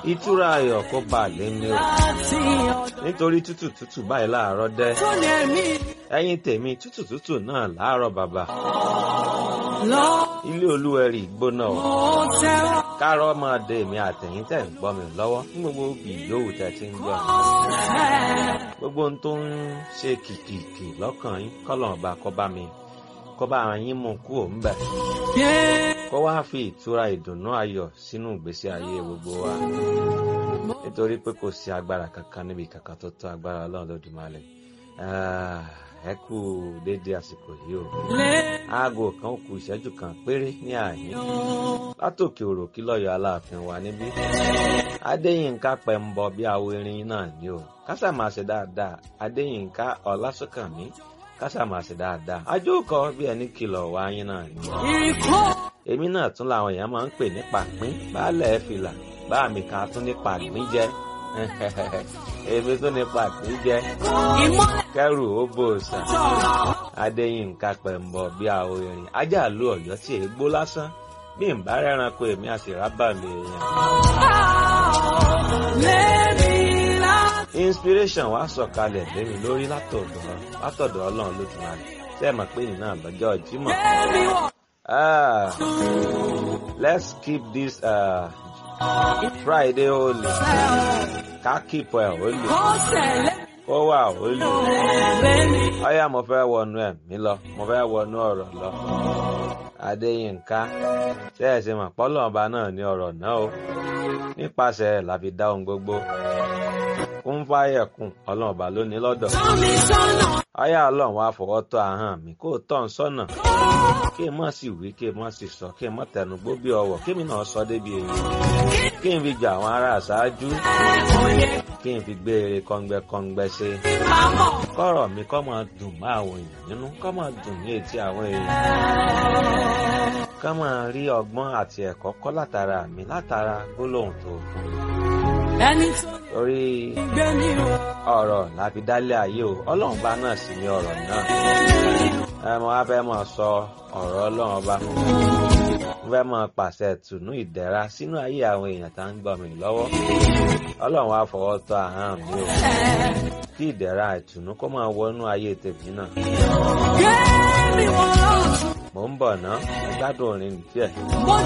ìtura ayọ̀ kó bá a lé ní o nítorí tútù tútù báyìí láàárọ̀ dẹ́ ẹ̀yin tèmi tútù tútù náà láàárọ̀ bàbá ilé olúwẹ̀rí gbóná o kárọ̀ máa de èmi àtẹ̀yìn tẹ̀ ń gbọ́ mi lọ́wọ́ ní gbogbo òbí yòówù tẹ̀ ti ń gbọ́ mi gbogbo ohun tó ń ṣe kìkìkì lọ́kàn yín kọ́lọ̀ ọba kó bá mi kó bá yín mú kú òun bẹ̀ kó wá fi ìtura ìdùnnú ayọ̀ sínú ìgbésí ayé gbogbo wa nítorí pé kò sí agbára kankan níbi kankan tó tó agbára ọlọ́run lódùmarè ẹ kú déédéé àsìkò yìí o aago kan ó kù ìṣẹ́jú kan péré ní àyín látòkè òròkí lọ́yọ̀ aláàfin wa níbí adéyínká pẹ̀mbọ bí awo irin náà ni o kásà máa ṣe dáadáa adéyínká ọlásùnkànmí kásà máa ṣe dáadáa ajókòó bí ẹni kìlọ̀ wá yín náà ni èmi náà tún làwọn èèyàn máa ń pè ní pàpín baálẹ̀ fìlà bá mi kan tún ní pàgbín jẹ èmi tún ní pàgbín jẹ kẹrù ó bò sàn adéyínká pẹ̀mbọ bí awo irin ajá lu ọ̀yọ́ tí èé gbó lásán bí n bá rẹ́ranko èmi àṣìrábà mi èèyàn. inspiration wa sọ̀kalẹ̀ lémi lórí látọ̀dọ̀ látọ̀dọ̀ ọlọ́run lójúmọ́ ṣé ẹ mọ̀ pé ìyìn náà lọ́jọ́ ìjímọ̀. Ah, let's keep this uh, Friday holy. Ká keep ẹ̀ holy. Ó wà holy. Ọyá mo fẹ́ wọnú ẹ̀mí lọ, mo fẹ́ wọnú ọ̀rọ̀ lọ. Adéyínká, ṣé ẹ ṣe mọ̀ pọ́lọ́ ọba náà ní ọ̀rọ̀ náà o? Nípasẹ̀ ẹ̀ la fi dá ohun gbogbo. Kún fáyẹ̀kùn, ọlọ́run ọba ló ní lọ́dọ̀. Ọyá ọlọ́run wá fọwọ́ tọ́ ahọ́n mi kó tọ́ ń sọ́nà kí n má sì wí kí n má sì sọ kí n má tẹnugbó bí ọwọ́ kí mi náà sọ débi èyí kí n fi jà àwọn ará àṣáájú kí n fi gbé eré kọ́ngbẹ́kọ́ngbẹ́ ṣe kọ́rọ̀ mi kọ́ máa dùn mọ́ àwọn èèyàn nínú kọ́ máa dùn ní etí àwọn èèyàn kọ́ máa rí ọgbọ́n àti ẹ̀kọ́ kọ́ látara mi látara gbólóhùn tó fún mi torí ọ̀rọ̀ láfi dálé ayé o ọlọ́run bá náà sì ní ọ̀rọ̀ náà ẹ mọ wá fẹ́ mọ̀ sọ ọ̀rọ̀ ọlọ́run ọba mo fẹ́ mọ̀ pàṣẹ tùnú ìdẹ̀ra sínú ayé àwọn èèyàn tá ń gbọ́ mi lọ́wọ́ ọlọ́run wá fọwọ́ tọ́ ahọ́n mi o kí ìdẹ̀ra ìtùnú kó máa wọnú ayé tèmi náà. mo ń bọ̀ ná ẹ gbádùn orin díẹ̀.